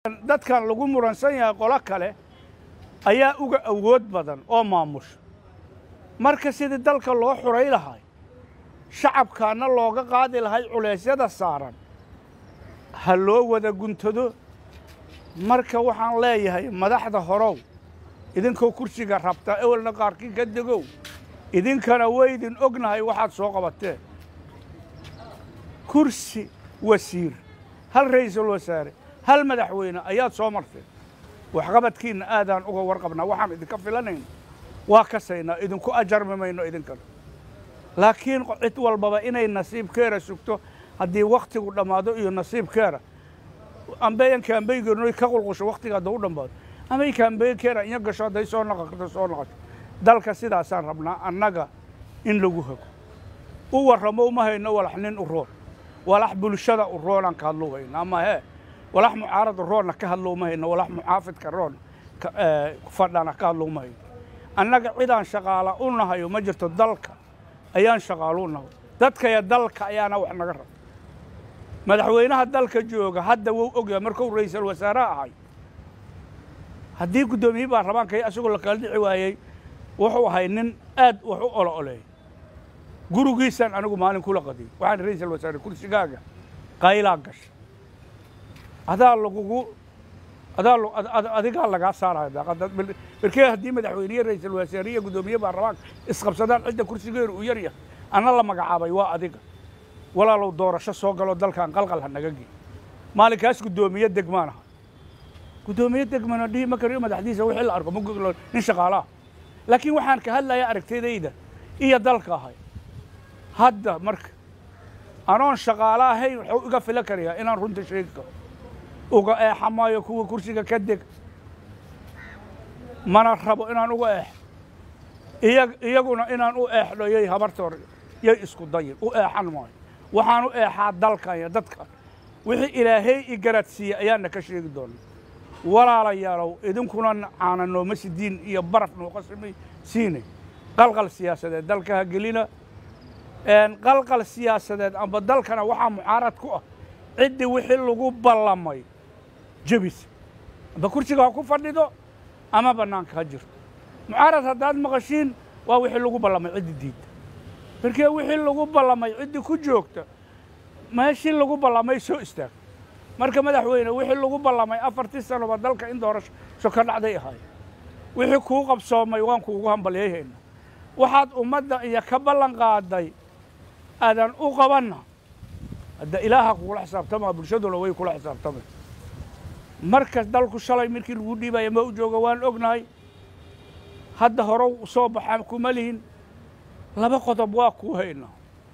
dadkan lagu muransan yahay qolo kale ayaa uga awood badan oo maamusha marka sidii dalka loo xuray lahay shacabkaana looga qaadi lahay culeysyada saaran ha loo wada guntado marka waxaan leeyahay madaxda horow idinkoo kursiga rabtaa ewelna qaarkii ka degow idinkana waydin ognahay waxaad soo qabateen kursi wasiir hal ra'iisul wasaare hal madaxweyne ayaad soo marteen waxqabadkiinna aadaan uga warqabnaa waxaan idinka filanayno waa kasaynaa idinku ajarmi mayno idinkana laakiin cid walbaba inay nasiibkeera sugto haddii wakhtigu dhammaado iyo nasiibkeera ambeyan kaambeygeenuy ka qulqusho wakhtiga hadda u dhammaado amay kaambeynkeera inya gasho hadday soo naqato soo naqato dalka sidaasaan rabnaa annaga in lagu hago u warramo uma hayno walax nin u roon walax bulshada u roonaan ka hadlou hayno ama hee walax mucaarad u roonna ka hadlo uma hayno walax muxaafidka roon fadhana ka hadlo uma hayno annaga cidaan shaqaala u nahayo ma jirto dalka ayaan shaqaalo u nahay dadkaya dalka ayaana wax naga raba madaxweynaha dalka jooga hadda wou ogyahay markuu ra'iisul wasaare ahay haddii guddoomiyihii baarlamaanka asagoo la kala dhici waayey wuxuu ahay nin aad wax u olo oleey gurigiisaan anigu maalin kula qadiyey waxaan ra'iisul wasaare kursigaaga qaylaa gasha adaa lagugu adaa adigaa lagaa saaraya daaqada berkee haddii madaxweyniye ra'iisul wasaare iyo guddoomiye baarlamaanka isqabsadaan cidda kursigeedu uu yar yahay anna la magacaabay waa adiga walaalow doorasho soo galo dalkan qalqal ha naga gey maalinkaas guddoomiye degmaan aha guddoomiye degmana dhihi ma kariyo madaxdiisa wixii la arko ma goglo nin shaqaalaha laakiin waxaan ka hadlaya aragtidayda iyo dalka ahay hadda marka anoon shaqaala ahayn wuxuu iga fila karayaa inaan runta sheegi karo uga eexa maayo kuwa kursiga ka deg mana rabo inaan uga eexo iya iyaguna inaan u eexdho yay habartoor yay isku dayin u eexan maayo waxaan u eexaa dalkan iyo dadkan wixii ilaahay i garadsiiyey ayaana ka sheegi doona walaalayaalow idinkuna caana nooma sidiin iyo baraf nooga simi siine qalqal siyaasadeed dalka ha gelina qalqal siyaasadeed amba dalkana waxaa mucaarad ku ah ciddii wixii lagu ballamay jebis amba kursiga ha ku fadhido ama bannaanka ha jirto mucaarad haddaad maqashiin waa wixii lagu ballamay ciddi diidda markee wixii lagu ballamay ciddii ku joogta meeshii lagu ballamay soo istaag marka madaxweyne wixii lagu ballamay afartii sanoba dalka in doorasho ka dhacday ahaay wixii kuu qabsoomay waan kuugu hambalyayhayna waxaad ummadda iyo ka ballan qaaday aadan u qabanna hadda ilaaha kugula xisaabtamaa bulshaduna way kula xisaabtamay markas dalku shalay markii lagu dhiibaya ma u jooga waan ognahay hadda horow soo baxa kuma lihin laba qodob waa kuu haynaa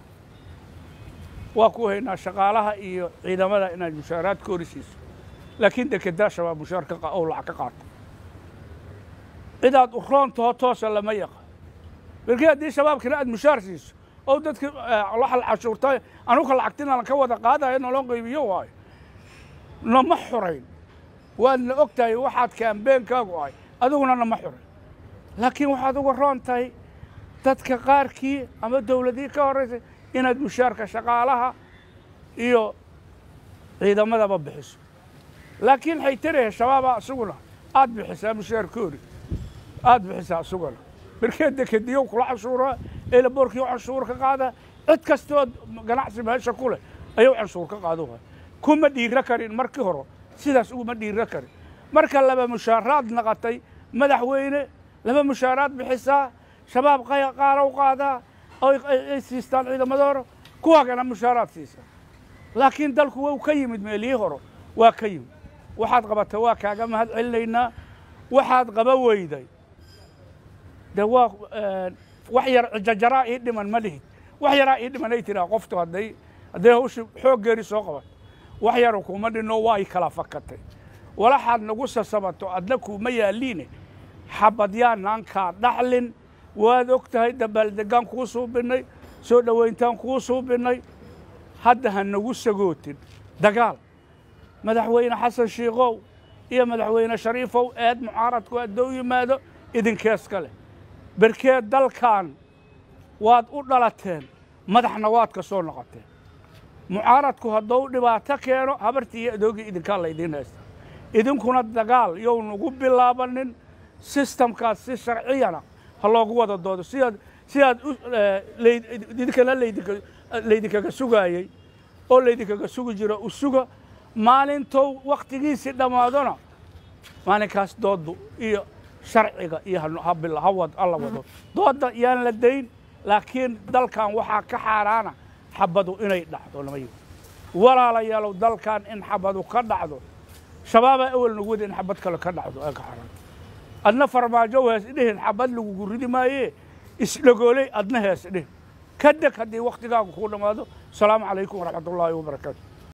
waa kuu haynaa shaqaalaha iyo ciidamada inaad mushaaraad ka horisiiso laakiin dekedaa shabaab mushaar ou lacag ka qaato cidaad u roontaho toosa lama yaqaan markii haddii shabaabkina aad mushaar siiso oo dadki waxal cashuurta anuka lacagtina ka wada qaadayo nolon qaybiyo waayo nama xurayn waadna og tahay waxaad kaambeenkaagu ahay adiguna nama xurayn laakiin waxaad uga roon tahay dadka qaarkii ama dawladii ka horraysay inaad mushaarka shaqaalaha iyo ciidamadaba bixiso laakiin waxay tarahe shabaaba isaguna aad bixisaa mushaarkoodi aad bixisaa isaguna markee dekediyo kula canshuuraa eelaboorkii canshuur ka qaada cid kastood ganacsi meesha ku leh ayuu canshuur ka qaado kuma dhiiro karin markii hore sidaas uguma dhiiro karin marka laba mushaaraad naqatay madaxweyne laba mushaaraad bixisaa shabaab qaalow qaadaa ay siistaan ciidamadoora kuwaagana mushaaraad siisaa laakiin dalku wau ka yimid meelihii hore waa ka yimid waxaad qabata waa kaaga mahad celinaynaa waxaad qaba weyday de waa wax yar jajaraa ii dhiman ma lihid wax yaraa ii dhimanay tiraa qoftu hadday hadday hawshi xooggeeri soo qabato wax yaru kuma dhinno waa i kala fakatay walaxaad nagu sasabato adna kuuma yaalliine xabadyaanaan kaa dhaxlin waad og tahay dabaaldegaan kuu suubinnay soo dhowayntaan kuu suubinnay hadda ha nagu sagootin dagaal madaxweyne xasan shiikow iyo madaxweyne shariifow eed mucaaradku haddou yimaado idinkeeska leh berkeed dalkan waad u dhalateen madaxna waad ka soo noqoteen mucaaradku hadduu dhibaato keeno habartii iyo adoogii idinkaa laydiin haysta idinkuna dagaal yow nagu bilaabanin sistamkaas si sharciyana ha loogu wada doodo sidaad sidaad idinkana laydinkaga sugaayey oo laydinkaga sugi jiro u suga maalintow wakhtigiisii dhammaadona maalinkaas dooddu iyo sharciga iyo ha wado doodda yaan la dayn laakiin dalkan waxaa ka xaaraana xabadu inay dhacdo lama yiri walaalayaalow dalkan in xabadu ka dhacdo shabaabaa awel nagu wada in xabad kale ka dhacdo ee ka xaaraan adna farmaajo hees dhihin xabad lagugu ridi maayee isdhagooley adna hees dhihin ka deg haddii wakhtigaagu kuu dhammaado asalaamu calaykum waraxmat ullaahi wabarakaatu